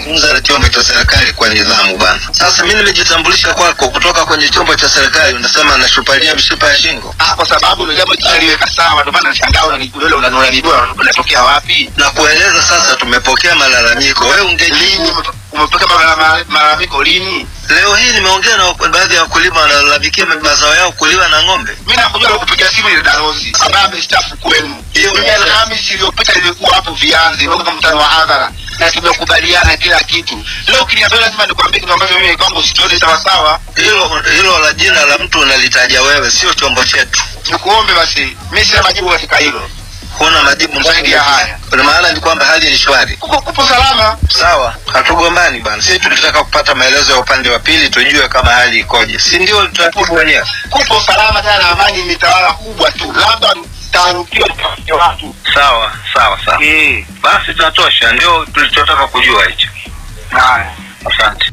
zungumza na chombo cha serikali kwa nidhamu bwana. Sasa mimi nimejitambulisha kwako kutoka kwenye chombo cha serikali, unasema nashupalia mishipa ya shingo Ah, kwa sababu ndio jambo jaliweka sawa, ndio maana nashangaa unanidole unanunua unatokea wapi? na kueleza. Sasa tumepokea malalamiko, wewe ungeji Lini umepokea malala- malalamiko lini? Leo hii nimeongea na baadhi ya wakulima wanalalamikia mazao yao kuliwa na ng'ombe. Mimi nakujua kupiga simu ile Darozi ambaye amestaafu kwenu. Hiyo Mimi ni- Alhamisi iliyopita nilikuwa hapo Vianzi, ndio kama mkutano wa hadhara na tumekubaliana kila kitu. Leo ukiniambia lazima nikwambie kitu ambacho mimi kwangu sikioni sawa sawa. Hilo hilo la jina la mtu unalitaja wewe, sio chombo chetu. Nikuombe basi, mimi sina majibu katika hilo. Huna majibu Zaidi ya haya. Kwa maana ni kwamba hali ni shwari. Kupo, kupo salama. Sawa, hatugombani bwana. Sisi tulitaka kupata maelezo ya upande wa pili, tujue kama hali ikoje, si ndio? Utaratibu wenyewe. Kupo salama tena, amani imetawala kubwa tu, labda taharukiwa kwa watu. Sawa sawa sawa, Eh, basi tunatosha, ndio tulichotaka kujua hicho. haya. Asante.